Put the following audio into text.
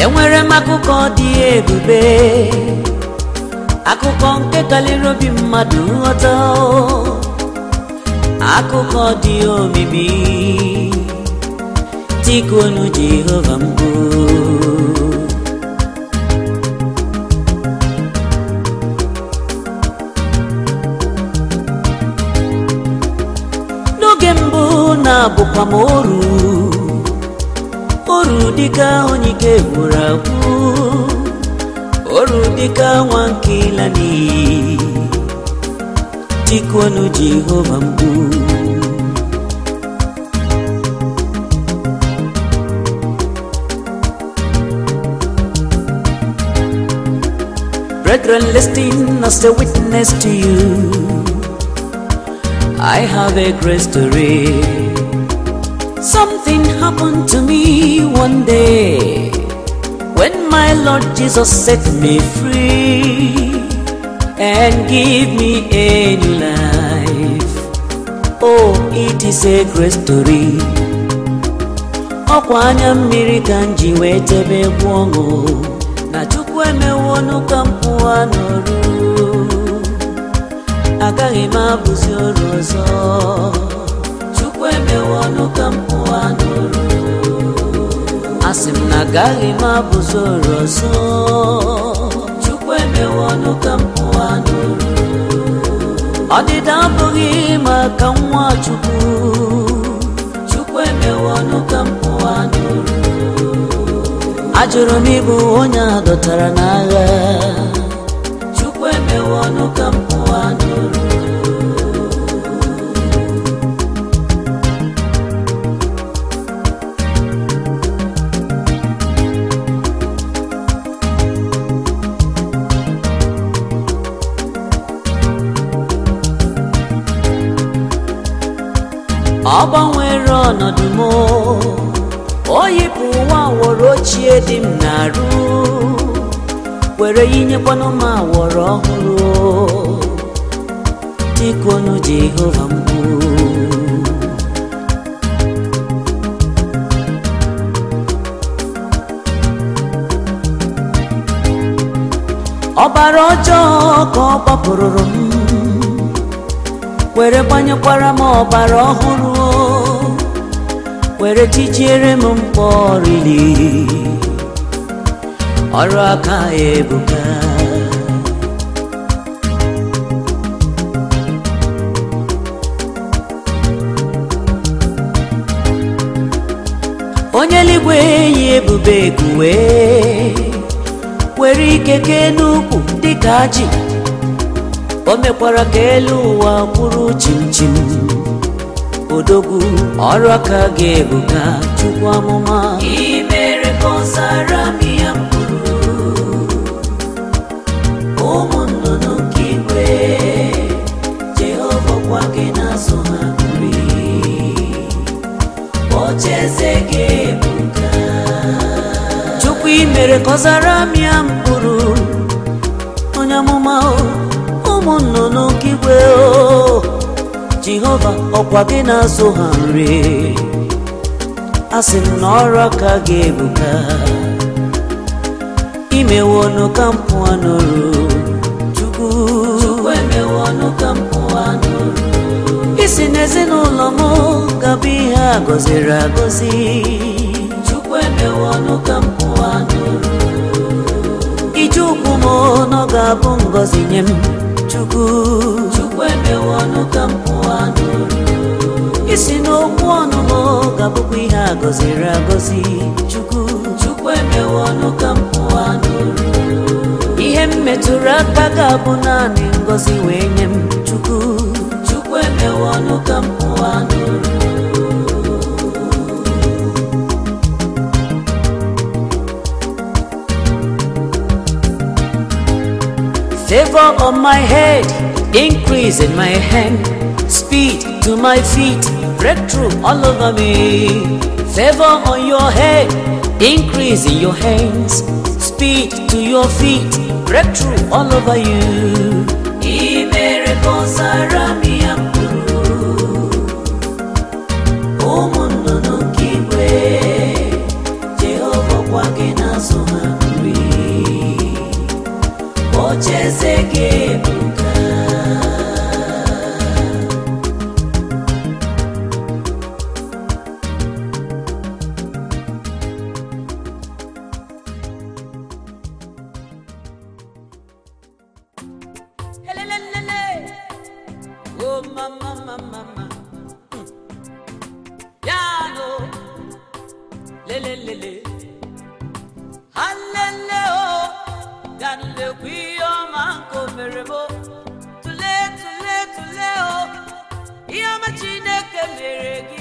enwere m akụkọ dị ebube akụkọ nke karịrị obi mmadụ nghọta akụkọ dị omimi tikunu jehova mbụ n'oge mbụ na-abụkwa m oru oru dịka onye ike gwụrụ agwụ oru dịka nwa nke ịla n'iyi tikuonu jehova mgbu Brethren, listen as a witness to you. I have a great story. Something happened to me one day when my Lord Jesus set me free and give me a new life. Oh, it is a great story. ọkwa anya mmiri ka m ji wee tebe egwu ọṅụ na chukwu emewonu ka m pụọ n'ọrụ agaghị m abụzi ọrụ ọzọ chukwu emewonu ka m pụọ n'ọrụ asị m na agaghị m abụzi ọrụ ọzọ chukwu emewonu ka m pụọ n'ọrụ ọdịda abụghị maka nwa chukwu chukwu emewonu ka m pụọ n'ọrụ ajụrụ m ịbụ onye a dọtara n'agha chukwu emewonu ka m pụọ n'ọrụ ọ gbanwere ọnọdụ m o yipụ ụwa awọrọ ochie dị m na-arụ were yinyekwanụ m awọrọ ọhụrụ dịkonu jehova mgbu ọbara ọjọọ ka ọ gbapụrụrụ m were gbanyekwara m ọbara ọhụrụ were tijiere m mkpọrili ọrụ aka ya ebuka onye eluigwe yi ebube kuwe were ike kee n'ukwu dịka ajị o mekwara ka elu ụwa kwụrụ chimchim odogwu ọrụ aka gị ebuka chukwu amụma imere ka ọ zara m ya mkpụrụ ụmụ nnụnụ nke igwe jehova gwa gị na-azụ ha nri ocheeze gị ebuka chukwu imere ka ọ zara m ya mkpụrụ onye amụma o ụmụ nnụnụ nke igwe o jehova ọkwa gị na-azụ ha nri asị m na ọrụ aka gị ebuka imewonu ka m pụọ n'ọrụ chukwu chukwu emewonu ka m pụọ n'ọrụ isi n'ezinụlọ m gabụ ihe a gọziri agọzi chukwu emewonu ka m pụọ n'ọrụ ije ụkwụ m nọ ga-abụ ngọzi nye m chukwu chukwu emewonu ka m pụọ n'ọrụ isi n'okwu ọnụ m ga-abụkwa ihe a gọziri agọzi chukwu chukwu emewonu ka m pụọ n'ọrụ ihe m metụrụ aka ga-abụ naanị ngọzi wee nye m chukwu chukwu emewonu ka m pụọ n'ọrụ Favor on my head, increase in my hand, speed to my feet, breakthrough all over me. Favor on your head, increase in your hands, speed to your feet, breakthrough all over you. Imere ka ọ zara m ya mkpụrụ, ụmụ nnụnụ nke igwe, Jehova gwa gị na-azụ ha eze gị ebuka Helelelele. Oh, mama, mama, mama. Mm. Ya no. Lele, lele. Halele, oh. Ganule kwiyo manko merebo. Tule, tule, tule, oh. Ihe ọma Chineke mere gị